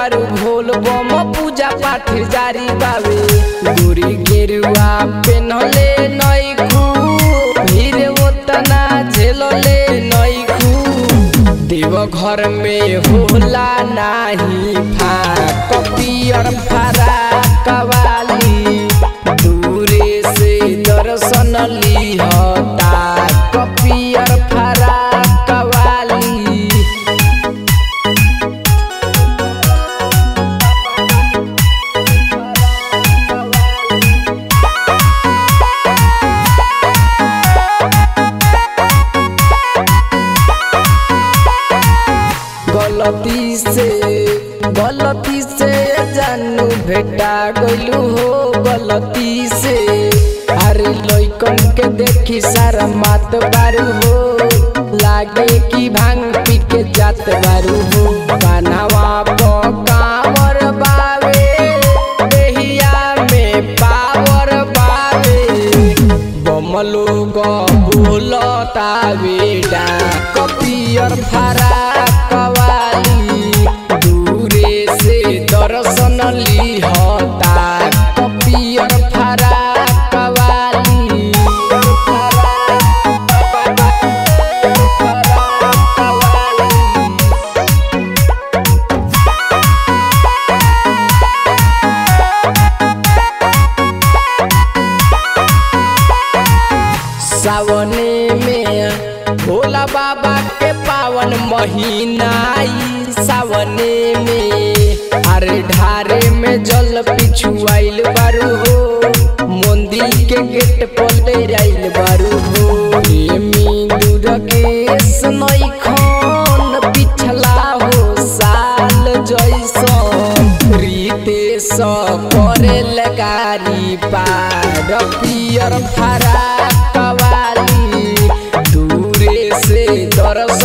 बारू भोल बम पूजा पाठ जारी बावे गोरी गेरुआ पेनहले नइखू भीड़ ओतना झेलले नइखू देव घर में होला नाही फाक पियर फरा कवाली दूरे से दर्शन लिहता कपियर फरा कवाली गलती से गलती से जानू भेटा गइलू हो गलती से अरे लइकन के देखी सारा मात बारू हो लागे कि भांग पी के जात बारू हो कानावा पकावर बावे देहिया में पावर बावे बमलो बोलता बेटा कपियर फरा कवाली दूरे से दर्शन लिहता कपियर फरा कवाली सावने में भोला बाबा के पावन महीना आई सावने में अरे ढारे में जल पिछुआइल बारू हो मंदिर के गेट पर आइल बारू हो प्रेमी दुर्गेश नइखन पिछला हो साल जैसन रितेश करे लगारी पार पियर फरा कवाली दूरे से दर्शन